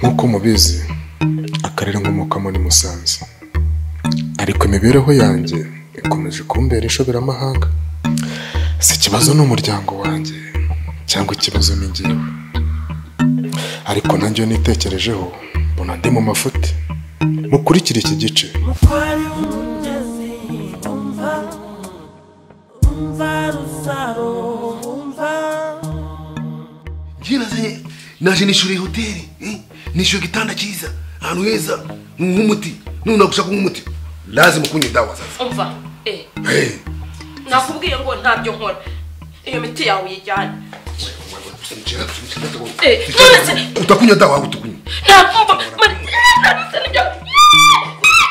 Nk'uko mubizi akarere nkomokamo ni Musanze ariko imibereho yanjye ikomeje kumbera inshoberamahanga si ikibazo ni umuryango wanjye cyangwa ikibazo ni njyewe ariko nanjye iyo nitekerejeho mbona ndi mu mafuti mukurikire iki gice Naje naje nishuriye hoteli eh? nishyuye igitanda cyiza ahantu heza nk'umuti none nagushaka nk'umuti lazima kunywa dawa sasa umva eh hey. nakubwiye ngo ntabyo nkora iyo miti yawe uyijyane eh nonese utakunywa dawa ahubwo tukunywa ntabwo mari nabuse nibyo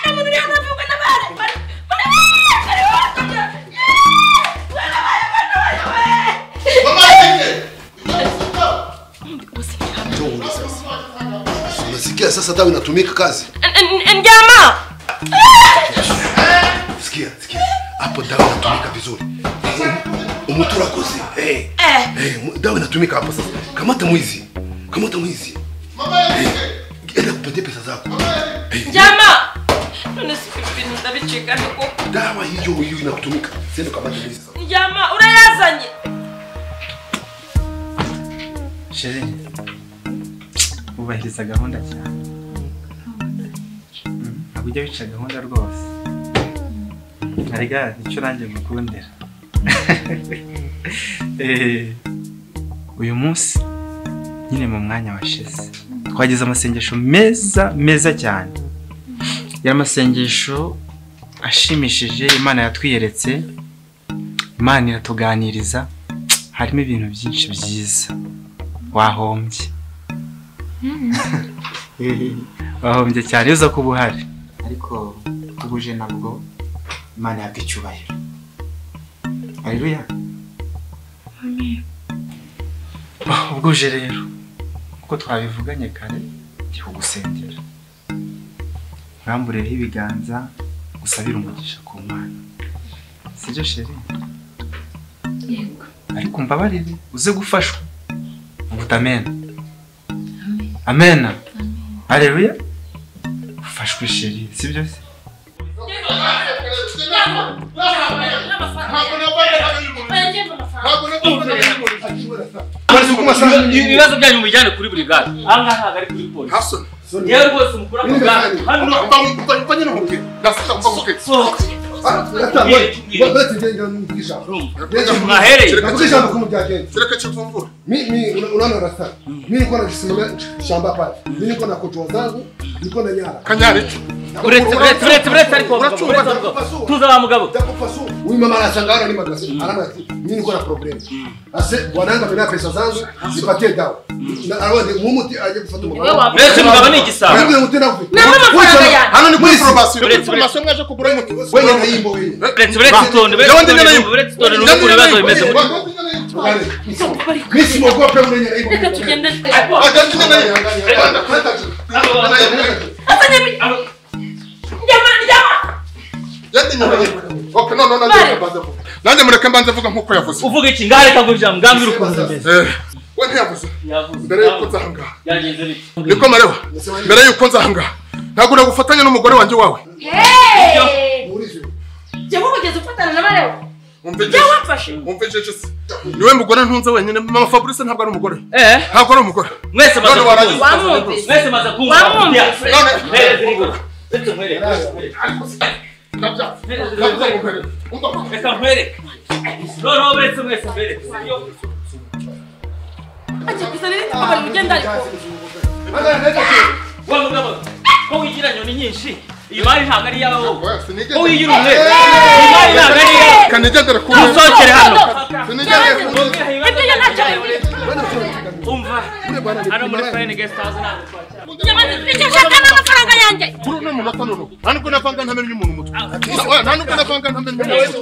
nabone uriya navuga n'abana mari mari mari wakajya mwana wawe mwana wawe Ndio sasa. Unasikia sasa dawa inatumika kazi? njyama Sikia, sikia. Hapo dawa inatumika vizuri. Umutu urakoze. Eh. eh Eh, mu- dawa inatumika hapo sasa. Kamata mwizi. Kamata mwizi. Mama yake. Enda kupatie pesa zako. Eh, njyama none si ibi bintu ndabicika niko dawa hiyo hiyo inakutumika. Sema kamata mwizi sasa. njyama urayazanye sheri wubahiriza gahunda cyane Mm, ntabwo ujya wica gahunda rwose arega icyo urangiye gukundira Eh, uyu munsi nyine mu mwanya washize twagize amasengesho meza meza cyane ya masengesho ashimishije imana yatwiyeretse imana iratuganiriza harimo ibintu byinshi byiza wahombye wahombye cyane uza kuba uhari ariko ubuje nabwo imana yabwo icyubahiro haleluya Ah, ubwo uje rero uko twabivuganye kare ndi kugusengera nkambureho ibiganza gusabira umugisha ku mana sibyo sheri ariko mbabarire uze gufashwa uvuta amena amena areruya ufashwe sheri sibyo se Kwani sukuma sana. ibibazo byanyu mubijyane kuri buri gare aha ngaha ntabwo ari kuri polisi Hassan. yewe rwose umukura ku gare hano Fanya na mke. Nasikia mbavu mke. sohoka Mwahereye. Nakuti shamba kumu cha kenti. Sereka chifumvura. Mi mi una- unaona rasta. Mi niko na kisimamia shamba pale. Mi niko na kutoa zangu, niko na nyara. Kanyari tu. uretse uretse uretse uretse ariko Uracunga, uretse ariko tuza wa mugabo Takupasua. Huyu mama anashangaa ni magasi. Alama ya kitu. Mi niko na problem. Ase bwananga mimi na pesa zangu, nipatie dawa. Na awe ni mumuti aje kufuata mama. Wewe wapi? mbese mugabo ni igisabo Wewe unatenda kufi. Na wewe mafaranga yangu. Hano ni kuri formation. Uretse, uretse. Formation mwaje kugura umuti. Wewe na himbo wewe. uretse uretse utonde uretse Ndabona utonde nyuma. uretse utonde n'ubu ukuntu ibibazo bimeze Wewe, gutya Kale. Mi simogope mwenye himbo. reka tugende Agakina nayo. azanye mi- njyama njyama Yandi nyuma. Okay, no no no. Bari. Nanjye mureke mbanze vuga nkuko yavuze. uvuga iki ngahe kaguja mbwambira ukuntu bimeze Eh. We ntiyavuze. Mbere yuko nza hangaha. byagenze bite Niko marewa. Mbere yuko nza hangaha. Ntabwo nagufatanya n'umugore wanjye wawe. Hey! Muulize. Jehova ugeze ufatana na bareba Umvise. jya wamfashe Umvise se. Niwe mugore ntunze wenyine. Mama Fabrice ntabwo ari umugore. eh Ntabwo ari umugore. mwese maze None waragize. kumva wamwumvise mwese maze kumva Wamwumvise. None. mpereze irigo uretse mwereke reka mwereke noneho uretse mwese mwereke Iyo. ajya kuzana ibiti kuva mu genda ariko Ana nenda kitu. wa mugabo ko wigira nyoni nyinshi iyi mari ntabwo ari iyawe wowe ko wigira Kanijyendere umwe iyi mari ntabwo ari iyawe usohokere ku hano Sinijyendere ku ibyo yo ntacyo bibiri umva hano muri fayini gesite hawuze ntabwo twakira nshaka n'amafaranga yanjye kuri uno munota noneho nta nubwo napanga ntamenye umuntu umutwe Wa- nta nubwo napanga ntamenye umuntu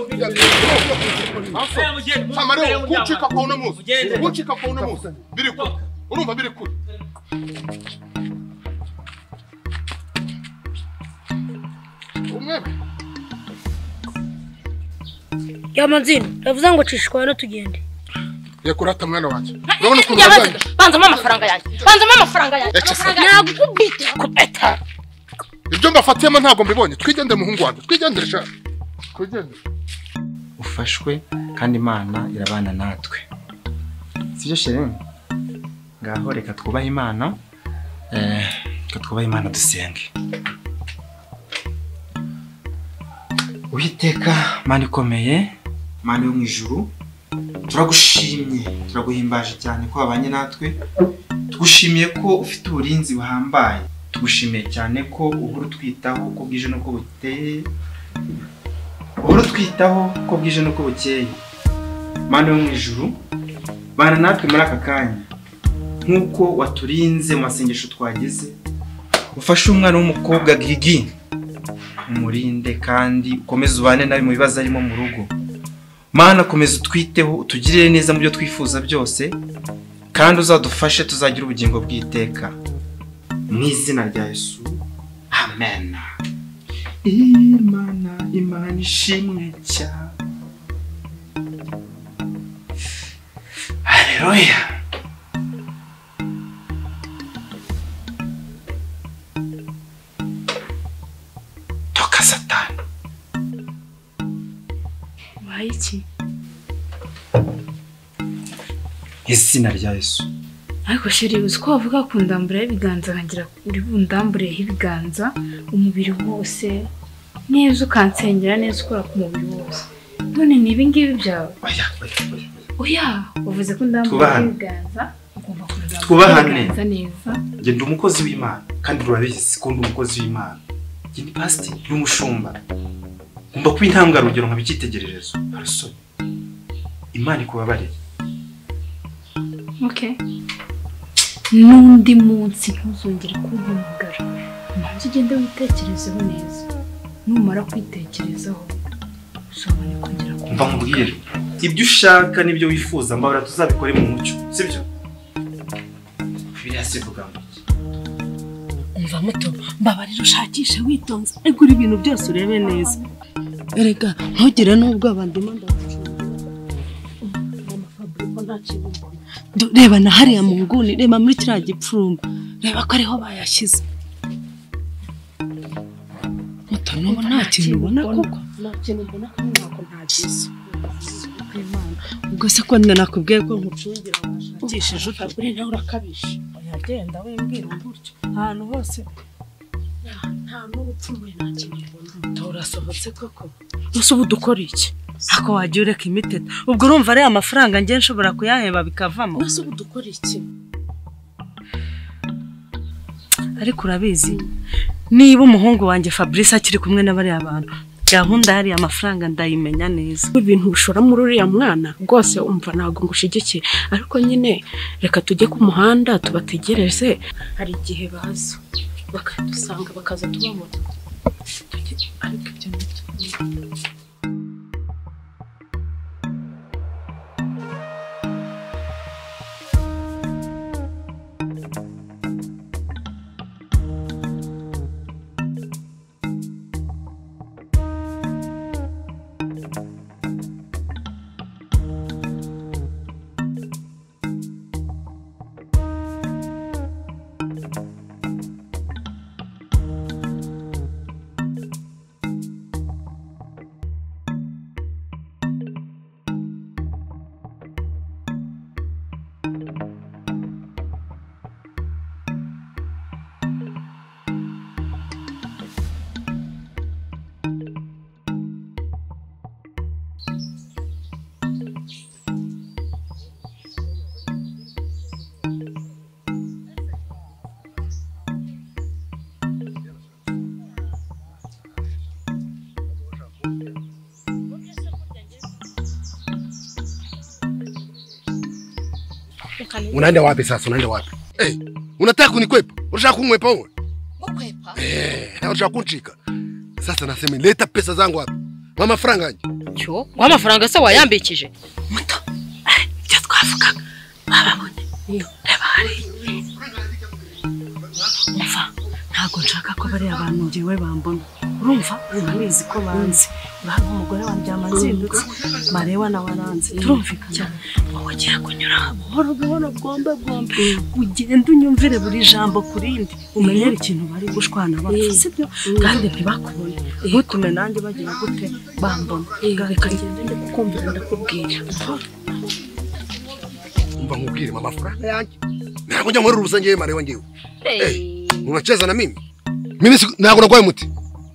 umutwe amarebe kucika kwa uno munsi Ugende. kucika kwa uno munsi biri kure urumva biri kure umwebe yamanzini yavuze ngo cishikwa no tugende yakurata mwana wanjye urabona ukuntu wazanye banzamo amafaranga yanjye banzamo amafaranga yanjye nagukubita kubeta ibyo mbafatiyemo ntabwo mbibonye twigendere muhungu wanjye twigendere sha twigendere ufashwe kandi imana irabana natwe sibyo sherene ngaho reka twubahe imana eh, reka twubahe imana dusenge uwiteka mana ikomeye mana yo mu ijuru turagushimye turaguhimbaje cyane ko wabanye natwe tugushimiye ko ufite uburinzi buhambaye tugushimiye cyane ko uhora utwitaho uko bwije n'uko buteye uhora utwitaho uko bwije n'uko bukeye mana yo mu ijuru bana natwe muri aka kanya nk'uko waturinze mu masengesho twagize ufashe umwana w'umukobwa gigi umurinde kandi ukomeze ubane nawe mu bibazo arimo mu rugo mana komeza utwiteho utugirire neza mu byo twifuza byose kandi uzadufashe tuzagira ubugingo bw'iteka mu izina rya yesu amen imana imana ishimwe cyane haleluya toka satani waye iki izina rya yesu ariko sheri uzi ko bavuga kundamburaho ibiganza nkagira uri bundambureho ibiganza umubiri wose neza ukansengera neza ukora ku mubiri wose none ni ibi ngibi byawe oya oya oya oya wavuze ko Twubahane. ndambureho ibiganza ugomba kundamburaho Twubahane. ibiganza neza njye ndi umukozi w'imana kandi urabizi ko ndi umukozi w'imana njye ni pasiteri y'umushumba ngomba kuba intangarugero nkaba icyitegererezo arasoni imana ikubabarire okay n'undi munsi ntuzongere kumpamagara manza ugende witekerezeho neza numara kwitekerezaho uzabone kongera mva nkubwire ibyo ushaka n'ibyo wifuza mbabura tuzabikore mu mucyo sibyo biriya sivuga ngo iki umva muto mbabarira ushakishe witonze ariko uri ibintu byose urebe neza erega ntugire n'ubwo abandimo reba na hariya mu nguni reba muri kiriya gipfurumba reba ko ariho bayashyize muto nubu nta kintu ubona kuko ubwo se ko nina nakubwiye ko nkucungira washakishije utakuri nawe urakabije yagenda wimbwira gutyo ahantu hose nta n'ubupfuye nta kintu ubona urasohotse koko gusa ubu dukora iki ako wajya ureka imiteta ubwo urumva ariya amafaranga njye nshobora kuyaheba bikavamo gusa ubu dukora iki ariko urabizi niba umuhungu wanjye fabrice akiri kumwe na bariya bantu gahunda yariya amafaranga ndayimenya neza ibintu bishora muri uriya mwana rwose umva ntabwo ngushigikiye ariko nyine reka tujye ku muhanda tubategereze hari igihe baza bakadusanga bakaza tubabona Tujye- ariko ibyo ni byo. Unaenda wapi sasa? Unaenda wapi? Unataka kunikwepa? Unataka kunikwepa wewe? Kukwepa? Eh, na unataka kunishika. Sasa nasema leta pesa zangu hapa. Mama faranga aje. Cyo, wa amafaranga se wayambikije. ntabwo nshaka ko bariya bantu ngewe bambona urumva urabizi ko banze urabona umugore waryama azindutse mareba nawe aranze turumvikana wagira kunyura buhoro buhoro bwombe bwombe ugende unyumvire buri jambo ku rindi umenyere ikintu bari gushwana bapfa sibyo kandi ntibakubone ntutume nanjye bagira gute bambona reka ngende ndakumvira ndakubwira Umva nkubwire mama faranga yanjye. Ntabwo njya muri rubusa ngewe marewa ngewe. Unacheza na mimi? Mimi siku- ntabwo nagwaye muti.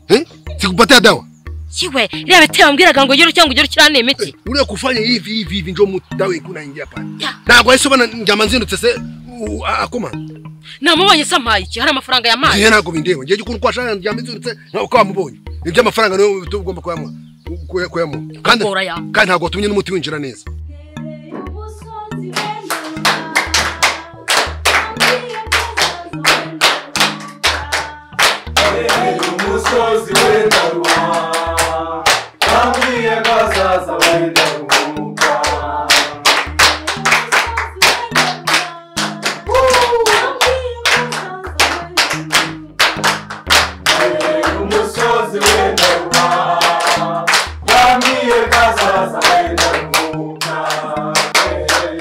Eh? Sikupatia dawa. Kiwe, iriya bete wambwiraga ngo ugire cyangwa ugire ukirane imiti. Uriya kufanya hivi hivi hivi ndio muti dawa ikuna ingia pale. Ntabwo ari soba njama nzindutse se u- a- akoma. Namubonye se ampaye iki? Hari amafaranga yamaye. Ngiye ntabwo bindeba. Ngiye ukuntu kwashaka njama nzindutse nka ukamubonye. Ibyo amafaranga niyo bituma ugomba kuyamuha. kuya- kuyamuha. Kandi kandi ntabwo watumye n'umuti winjira neza. umusozi wenda ruba bambwiye ko azaza wenda guhuka umusozi wenda ruba bambwiye ko azaza wenda guhuka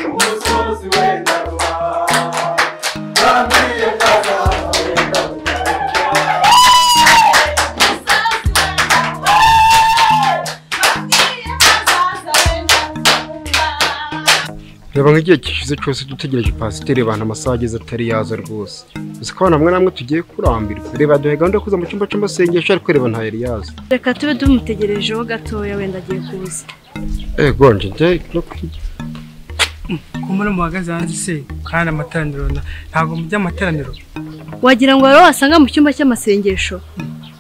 umusozi wenda ruba bambwiye ko azaza wenda reba nk'igihe gishize cyose dutegereje pasiteri abantu amasaha ageze atari yaza rwose gusa ko abantu bamwe namwe tugiye kurambirwa reba duhe gahunda yo kuza mu cyumba cy'amasengesho ariko reba nta yari yaza reka tube tumutegerejeho gatoya wenda agiye kuza ego nje njye no kwijya kumara muhagaze hanze se kandi amateraniro na- ntabwo mujya amateraniro wagira ngo rero wasanga mu cyumba cy'amasengesho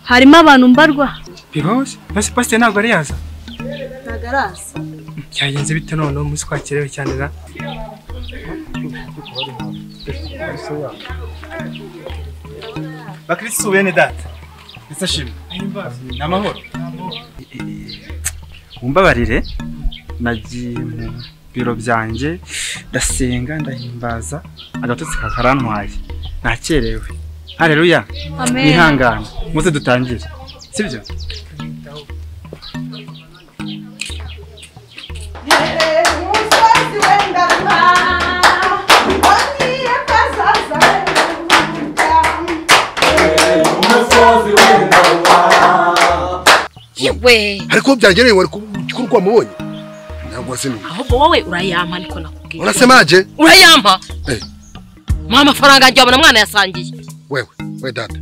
harimo abantu mbarwa bibaho se mbese pasiteri ntabwo ari yaza ntabwo araza byagenze bite noneho umunsi twakerewe cyane ra bakirisitu bene data ndetse ashimwe ni amahoro mumbabarire nagiye mu biro byanjye ndasenga ndahimbaza agatotsi kakarantwaye nakerewe hareruya Amen. mwihangane muze dutangire sibyo Kiwe. Ariko byagereye wari ku- kuri kwa mubonye. Ntabwo wasinye. Ahubwo wowe urayampa niko nakubwiye. Unasemaje? Urayampa? Eh. Mwa amafaranga yanjye wabona mwana yasangiye. Wewe, we dada.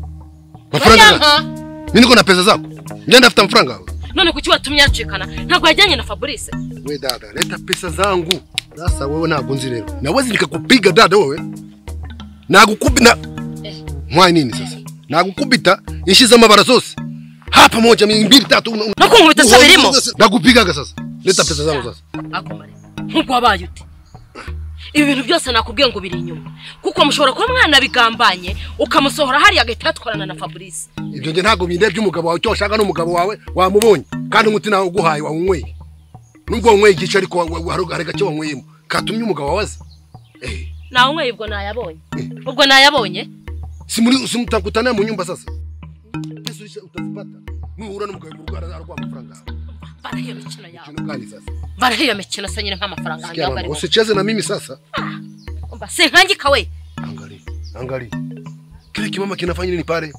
Mafaranga. Urayampa? Mimi niko na pesa zako. Njye ndafite amafaranga yawe. None kuki watumye yacikana? Ntabwo yajyanye na Fabrice. We dada, leta pesa zangu. Sasa wewe ntabwo nzi rero. Naweza nikakupiga dada wewe. Nakukubita. Mwai nini sasa? Nakukubita inshi z'amabara zose. Hapa moja mi- mbili tatu. una- una- Nakungubita sasa Uhoza birimo? sasa. Nakupigaga sasa. Leta pesa zangu sasa. Agumare. Nkuko wabaye ute. Ibi bintu byose nakubwiye ngo biri inyuma. Kuko mushobora kuba mwana bigambanye ukamusohora hariya agahita yatwarana na Fabrice. Ibyo nge ntabwo bindebye umugabo wawe icyo washaka n'umugabo wawe wamubonye kandi umuti nawe uguhaye wawunyweye. Nubwo wanyweye igice ariko wa- wa- hari hari gake wanyweyemo katumye umugabo wawe aza. Nawe umwe ubwo nayabonye. Ubwo nayabonye? Simuri simtakutana mu nyumba sasa. Yesu utazipata. Nuhura n'umugabo urwara arwa amafaranga. Mbara iyo mikino yawe. Mikino gani sasa? Mbara iyo mikino se nyine nk'amafaranga yanjye Sikia yawe wangu, arimo. usicheze na mimi sasa. Umva senkangika we. Angalia. Kile kimama kinafanya nini pale?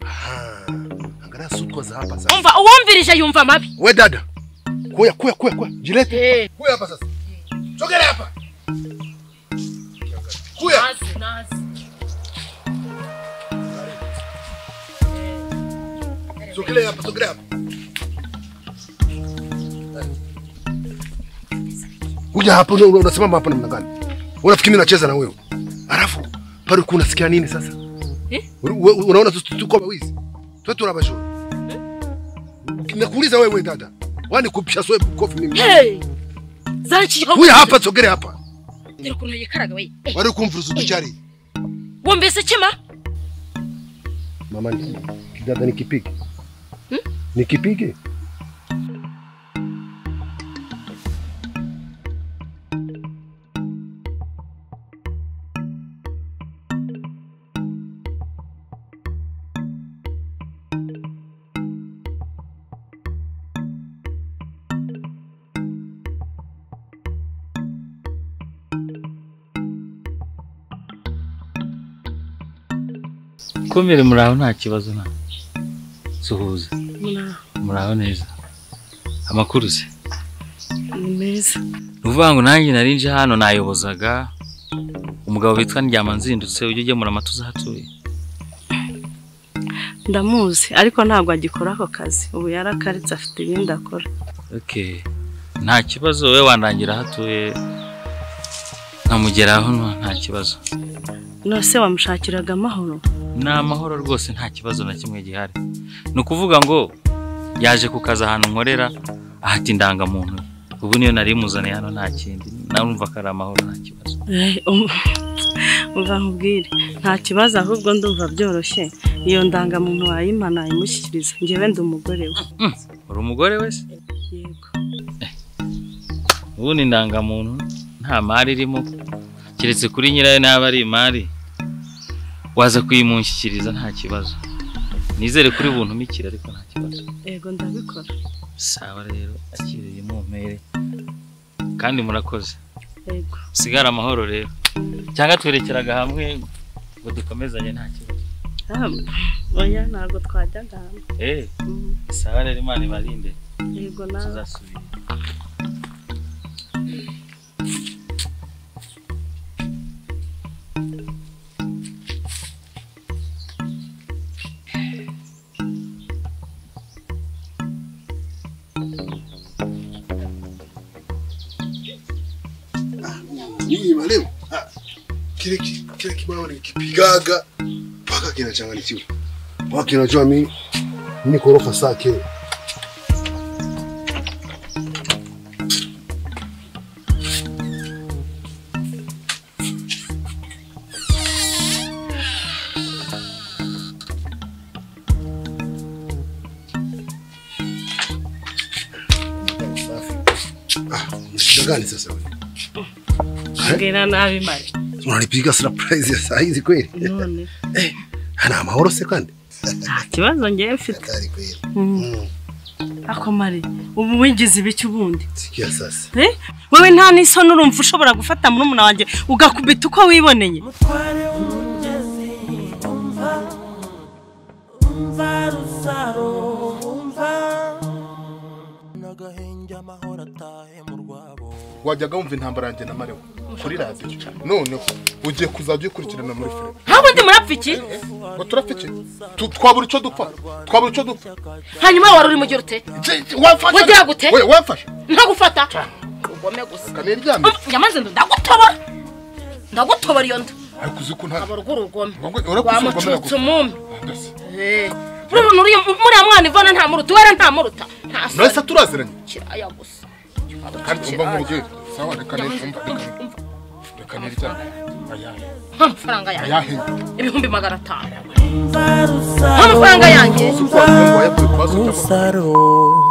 Aha. Angalia sutwa za hapa sasa. Umva uwumvirije yumva mabi. We dada. Kuya kuya kuya kuya. Jilete. Kuya hapa sasa. Sogea hapa. Kuya. Nazi, nazi. Sogea hapa, sogea hapa. Kuja hapa una- una- unasimama hapa namna gani? Unafikiri mimi nacheza na wewe? Alafu pale kuna sikia nini sasa? Eh? Uru- we- Unaona tu- tu- tuko wizi. Tuwe tunabashora. Nakuuliza wewe dada. Wani kupisha swebu kofi mimi. Hey! Zachi Huyu hapa sogea hapa. Dore ukuntu yikaraga we. Wari kumvuruza uducyari. wumvise kima Mama ni dada nikipige. Nikipige? kumire muraho nta kibazo nta suhuza Muraho. muraho neza amakuru se ni meza ni ukuvuga ngo nanjye nari nje hano nayobozaga umugabo witwa ndyama nzindutse ujya ugemura amata uza ahatuye ndamuzi ariko ntabwo agikora ako kazi ubu yarakaritse afite ibindi akora okay. nta kibazo wowe wandangira aho atuye nkamugeraho no- nta kibazo nose wamushakiraga amahoro ni amahoro rwose nta kibazo na kimwe gihari ni ukuvuga ngo yaje ku kazi ahantu nkorera ahata indangamuntu ye. ubu niyo nari muzaniye hano nta kindi narumva ko ari amahoro nta kibazo Eh, um- umva nkubwire nta kibazo ahubwo ndumva byoroshye iyo ndangamuntu wayimana imushyikiriza ngewe ndi umugore we uri umugore wese yego ubundi indangamuntu nta mari irimo keretse kuri nyirayo naba ari imari waza kuyimushyikiriza nta kibazo nizere kuri buntumikire ariko nta kibazo yego ndabikora sawa rero akiriye mumpere kandi murakoze yego sigara amahoro rero cyangwa twerekeraga hamwe ngo dukomezanye nta kibazo Ah, oya ntabwo twajyaga hamwe eh sawa rero imana ibarinde yego nawe tuzasubira Niba leo ah, kile ki- kile kibao nikipigaga mpaka kinachanganyikiwa. Mpaka kinajua mimi mimi korofa sake. Shida gani sasa? mbwira nabi mari Unanipiga surprise ya saa hizi kweli? none Ana amahoro se kandi? nta kibazo ngewe mfite Mm. ako mari ubu wigize ibiki ubundi Sikia sasa. Eh? wewe nta n'isoni urumva ushobora gufata murumuna wanjye ugakubita uko wiboneye umva rusaro umva n'agahenge amahoro atahe mu rwabo wajyaga wumva intambara yanjye na marewa kuri radiyo noneho ugiye kuzajya uyikurikirana muri filime ntabwo ndi murapfa iki ngo turapfa iki Tu- twabura icyo dupfa twabura icyo dupfa hanyuma wari uri mu gihe ute wafashe wagira gute we wafashe ntagufata ugome gusa Um, nyamaze ndu ndagutobora ndagutobora iyo nda ariko uzi ko nta urugo urugome urakuzi urugome wamucutse yaguze. umumi Eh, uriya muntu uriya muriya mwana ivana ntamuruta uwera ntamuruta nta murasa turaziranye kiraya gusa kandi umva nk'urugero sawa reka neza umva reka neza reka neza ayahe nta mafaranga yanjye ayahe ibihumbi magana atanu nta mafaranga yanjye umusaro